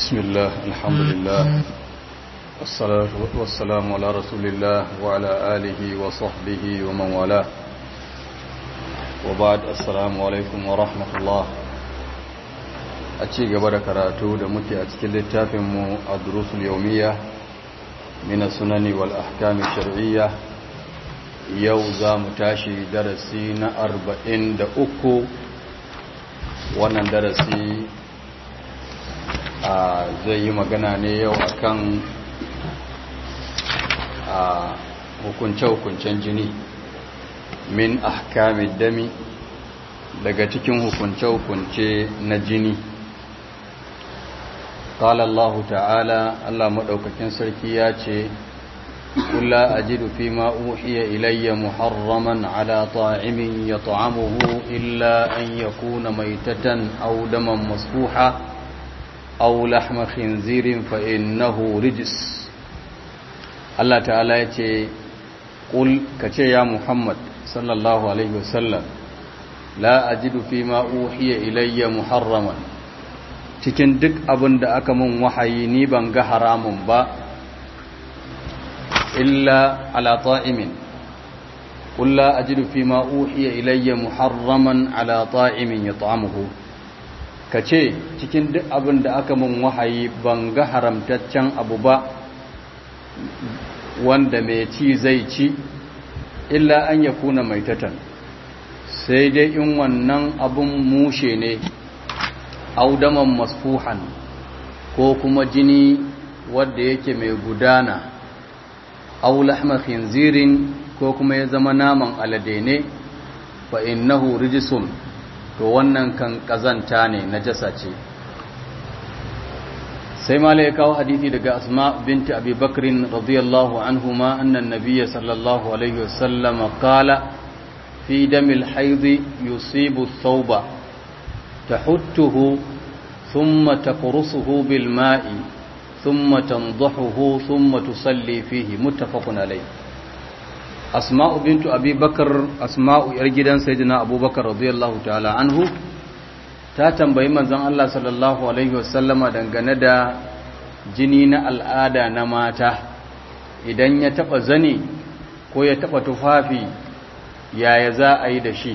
بسم الله الحمد لله والصلاة والسلام على رسول الله وعلى آله وصحبه ومن والاه وبعد السلام عليكم ورحمة الله أتشي قبل كراتو دمتي أتكل التافم الدروس اليومية من السنن والأحكام الشرعية يوزا متاشي درسين أربعين دأكو wannan darasi a zai yi magana ne yau akan a hukunce-hukuncen jini min ahkamid dami daga cikin hukunce-hukunce na jini قال الله تعالى الله مدوكاكين سركي ياتي قل لا أجد فيما أوحي إلي محرما على طاعم يطعمه إلا أن يكون ميتة أو دما مصفوحا أو لحم خنزير فإنه رجس الله تعالى يتي قل كتي يا محمد صلى الله عليه وسلم لا أجد فيما أوحي إلي محرما cikin duk abin da aka mun wahayi ni ban ga haramun ba illa ala ta'imin qul la ajidu fima uhiya ilayya muharraman ala ta'imin yat'amuhu kace cikin duk abin da aka mun wahayi ban ga haramtaccen abu ba wanda mai ci zai ci illa an yakuna maitatan sai dai in wannan abun mushe ne audaman masfuhan ko kuma jini wadda yake mai gudana aw lahma khinzirin ko kuma ya zama naman alade ne fa innahu rijsun to wannan kan kazanta ne najasa ce sai mala ya kawo hadisi daga asma binti abi bakrin radiyallahu anhuma anna an-nabiy sallallahu alaihi wasallam qala fi damil hayd yusibu thawba tahuttuhu thumma taqrusuhu bil ma'i ثم تنضحه ثم تصلي فيه متفق عليه أسماء بنت أبي بكر أسماء يرجدان سيدنا أبو بكر رضي الله تعالى عنه ta tambayi manzon Allah sallallahu alaihi wasallama dangane da jini na al'ada na mata idan ya taba zani ko ya taba tufafi yaya za a yi da shi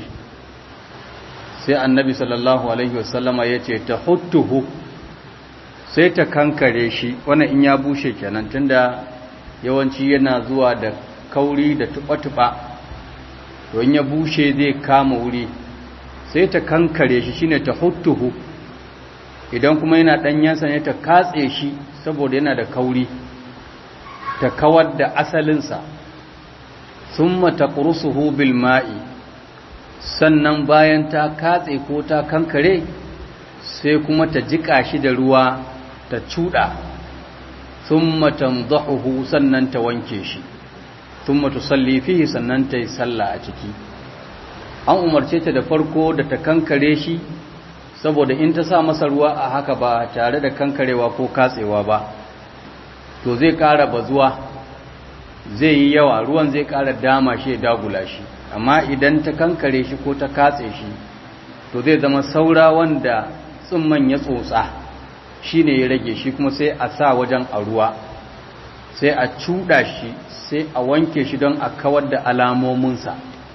sai annabi sallallahu alaihi wasallama ya ce ta huttuhu sai ta kankare shi wannan in ya bushe kenan tunda yawanci yana zuwa da kauri da tuba-tuba to in ya bushe zai kama wuri sai ta kankare shi shine ta huttuhu idan kuma yana danyensa ne ta katse shi saboda yana da kauri ta kawar da asalinsa summa taqrusuhu bil ma'i sannan bayan ta katse ko ta kankare sai kuma ta jika shi da ruwa ta cuɗa thumma tanzahuhu sannan ta wanke shi thumma tusalli fihi sannan ta yi sallah a ciki an umarce ta da farko da ta kankare shi saboda in ta sa masa ruwa a haka ba tare da kankarewa ko katsewa ba to zai ƙara bazuwa zai yi yawa ruwan zai ƙara dama shi ya dagula shi amma idan ta kankare shi ko ta katse shi to zai zama saura wanda tsumman ya tsotsa shi ne ya rage shi kuma sai a sa wajen a ruwa sai a cuɗa shi sai a wanke shi don a kawar da alamominsa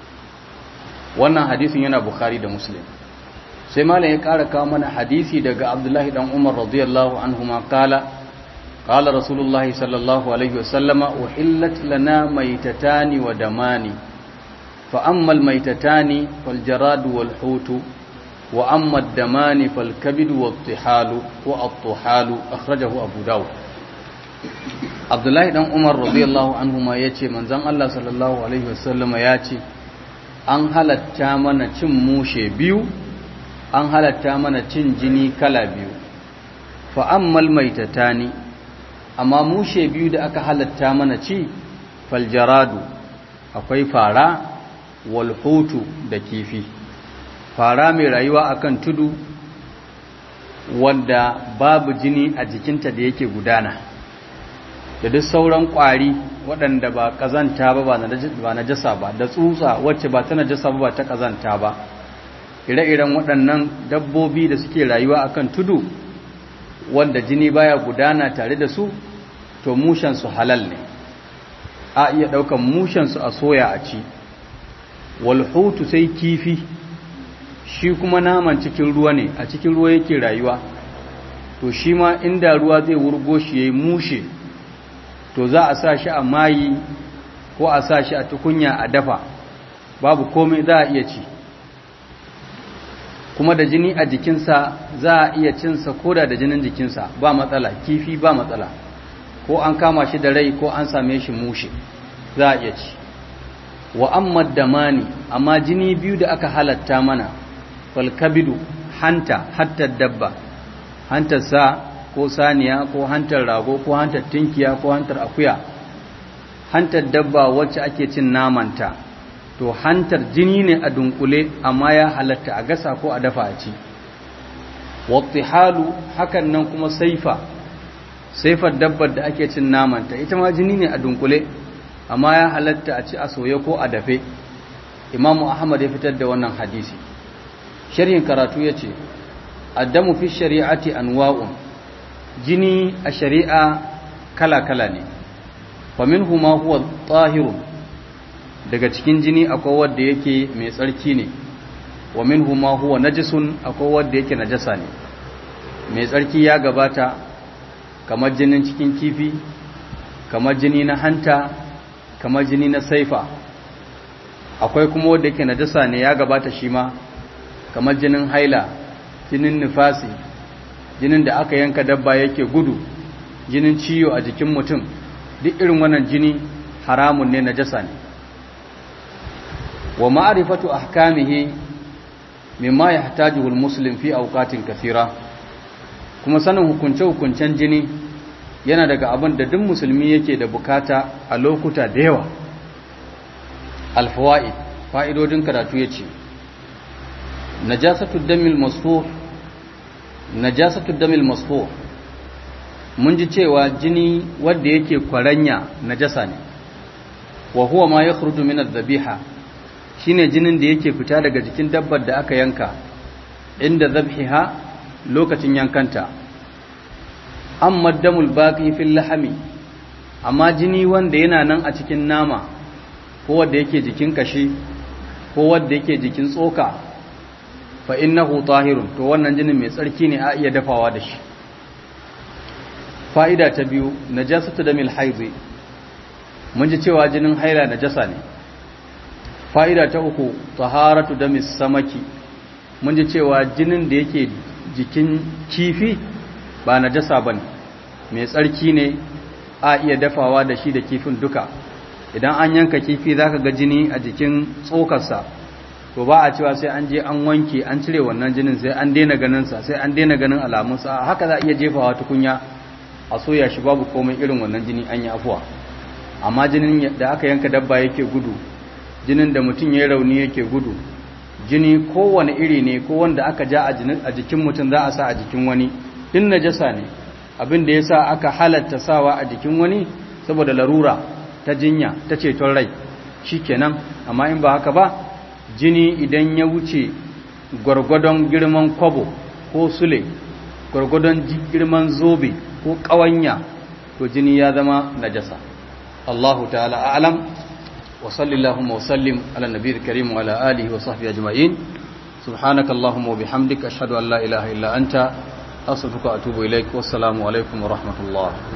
wannan hadisin yana bukhari da muslim sai malam ya ƙara kawo mana hadisi daga abdullahi dan umar radiyallahu anhu ma kala qala rasulullahi sallallahu alaihi wasallama uhillat lana maitatani wa damani fa amma almaitatani fal jaradu wal hutu وأما الدمان فالكبد والطحال والطحال أخرجه أبو داود عبد الله بن عمر رضي الله عنهما yace manzon Allah sallallahu alaihi wasallam yace an halatta mana cin mushe biyu an halatta mana cin jini kala biyu fa ammal maitatani amma mushe biyu da aka halatta mana ci faljaradu akwai fara wal hutu da kifi fara mai rayuwa akan tudu wanda babu jini a jikinta da yake gudana da duk sauran ƙwari waɗanda ba ƙazanta ba ba na jasa ba da tsutsa wacce ba ta najasa ba ba ta ƙazanta ba ire-iren waɗannan dabbobi da suke rayuwa akan tudu wanda jini baya gudana tare da su to mushensu halal ne a iya ɗaukan mushensu a soya a ci walhutu sai kifi shi kuma naman cikin ruwa ne a cikin ruwa yake rayuwa to shi ma inda ruwa zai wurgo shi ya yi mushe to za a sa shi a mayi ko a sa shi a tukunya a dafa babu komai za a iya ci kuma da jini a jikinsa za a iya cinsa ko da da jinin jikinsa ba matsala kifi ba matsala ko an kama shi da rai ko an same shi mushe za a iya ci wa amma damani amma jini biyu da aka halatta mana falkabidu hanta hatta dabba hantar sa ko saniya ko hantar rago ko hantar tinkiya ko hantar akuya hantar dabba wacce ake cin namanta to hantar jini ne a dunkule amma ya halatta a gasa ko a dafa a ci wattihalu hakan nan kuma saifa saifar dabbar da ake cin namanta ita ma jini ne a dunkule amma ya halatta a ci a soye ko a dafe imamu ahmad ya fitar da wannan hadisi sharhin karatu ya ce addamu fi shari'ati anwa'un jini a shari'a kala-kala ne faminhu ma huwa tahirun daga cikin jini akwai wanda yake mai tsarki ne wa minhu ma huwa najisun akwai wanda yake najasa ne mai tsarki ya gabata kamar jinin cikin kifi kamar jini na hanta kamar jini na saifa akwai kuma wanda yake najasa ne ya gabata shi ma kamar jinin haila jinin nifasi jinin da aka yanka dabba yake gudu jinin ciwo a jikin mutum duk irin wannan jini haramun ne najasa ne wa ma'rifatu ahkamihi mimma yahtajuhu almuslim fi awqatin kathira kuma sanin hukunce hukuncen jini yana daga abin da duk musulmi yake da bukata a lokuta da yawa alfawaid fa'idodin karatu yace najasatu damil masfuh najasatu damil masfuh mun ji cewa jini wanda yake kwaranya najasa ne wa huwa ma yakhruju min adh-dhabiha shine jinin da yake fita daga jikin dabbar da aka yanka inda zabhiha lokacin yankanta amma damul baqi fil lahmi amma jini wanda yana nan a cikin nama ko wanda yake jikin kashi ko wanda yake jikin tsoka fa innahu tahirun to wannan jinin mai tsarki ne a iya dafawa da shi fa'ida ta biyu najasatu damil haidhi mun ji cewa jinin haila najasa ne fa'ida ta uku taharatu damis samaki mun ji cewa jinin da yake jikin kifi ba najasa bane mai tsarki ne a iya dafawa da shi da kifin duka idan an yanka kifi zaka ga jini a jikin tsokarsa to ba a cewa sai an je an wanke an cire wannan jinin sai an daina ganinsa sai an daina ganin alamunsa haka za a iya jefawa tukunya a soya shi babu komai irin wannan jini an yi afuwa amma jinin da aka yanka dabba yake gudu jinin da mutum ya rauni yake gudu jini kowane iri ne ko wanda aka ja a jikin mutum za a sa a jikin wani din najasa ne abin da yasa aka halatta sawa a jikin wani saboda larura ta jinya ta ceton rai shikenan amma in ba haka ba jini idan ya wuce gwargwadon girman kwabo ko sule gwargwadon girman zobe ko ƙawanya to jini ya zama najasa Allahu ta'ala a'lam wa sallallahu wa sallim ala nabiyil karim wa ala alihi wa sahbihi ajma'in subhanaka allahumma wa bihamdika ashhadu an la ilaha illa anta astaghfiruka wa atubu ilaik wassalamu alaikum wa rahmatullah